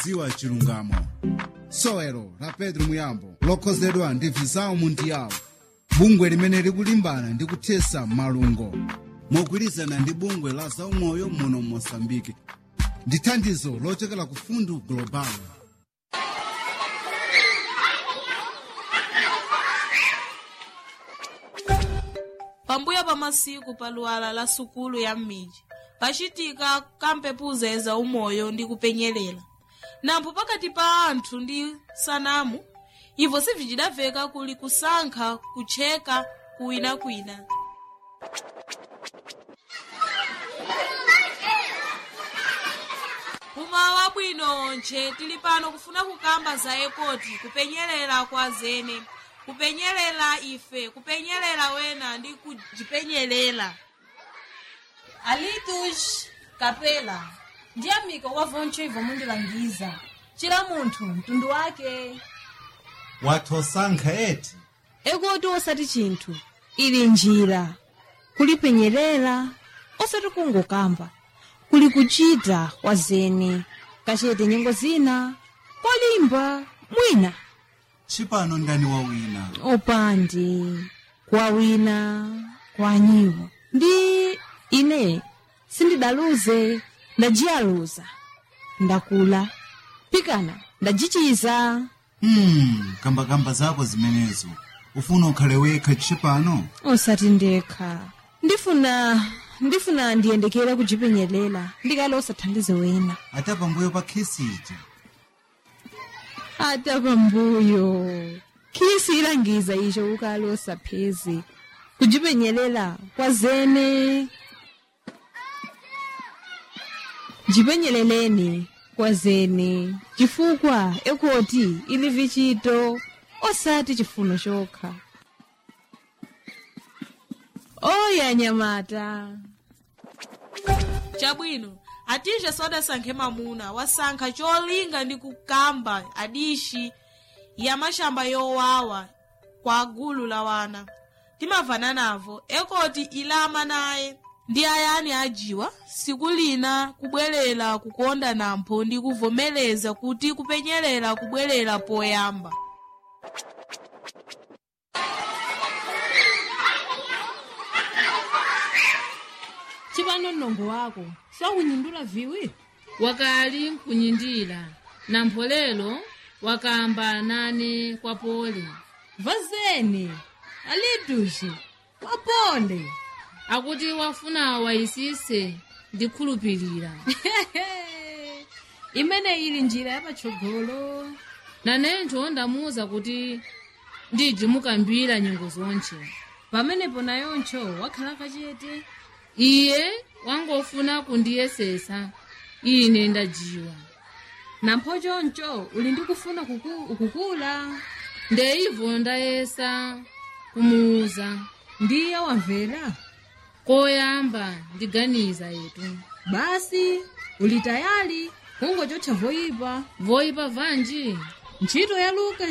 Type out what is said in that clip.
dziwa chilungamo sowelo la pedro muyambo lokhozedwa ndi visao mundiyawo bungwe limene likulimbana ndi kuthesa malungo mogwirizana ndi bungwe la zaumoyo muno mosambike ndi thandizo lochokera ku fundu global pambuyo pa masiku pa luwala la sukulu ya m'midzi pacitika kampepuza za umoyo ndi kupenyelela nampho pakati pa anthu ndi sanamu ivo sivicidaveka kuli kusankha kutcheka kuwinakwina umawa bwino onche tili pano kufuna kukamba za ekoti kupenyelela kwa zene kupenyelela ife kupenyelela wena ndi kujipenyelela alitus kapela ndi amika wavoncho ivo mundilangiza cila munthu mtundu wake wathosankha eti ekoti osati chinthu ili njira kulipenyelela osati kungokamba kuli kuchita kwa zene kachete nyengo zina kolimba mwina chipano ndani wawina opandi kwa wina kwa nyiwo ndi ine sindidaluze ndajiyaluza ndakula pikana ndajichiza hmm, kambakamba zako zimenezo ufuna ukhale wekha chipano osati ndekha ndifuna ndifuna ndiyendekera kujipenyelela ndikale osathandize wena ata pambuyo pa khisi ija ata pambuyo khisi ilangiza icho ukale osapheze kujipenyelela kwa zene jipenyeleleni kwa zene chifukwa ekoti ili vichito osati chifuno chokha oya nyamata chabwino atije sodasankhe mamuna wasankha cholinga ndi kukamba adishi ya mashamba yowawa kwa gulu la wana timavana navo ekoti ilama naye ndi ayani ajiwa siku lina kubwerera kukonda nampho ndi kuvomereza kuti kupenyelela kubwerera poyamba chipano mnongo wako sakunyindula viwi wakali nkunyindira na mpolelo wakamba nane kwa pole vazeni alitushi wapole akuti wafuna wayisise ndikhulupirira imene ili njira yapatsogolo nanentho ndamuwuza kuti ndiji mukambira nyengo zonche pamenepo nayoncho wakhala kachete iye wangofuna kundiyesesa ine ndajiwa nampho choncho uli ndi kufuna kuku, kukula ndeivo ndayesa kumuwuza ndiye wamvera koyamba ndiganiza yetu basi uli tayali kungochotcha voyipa voyipa vanji ntchito ya luka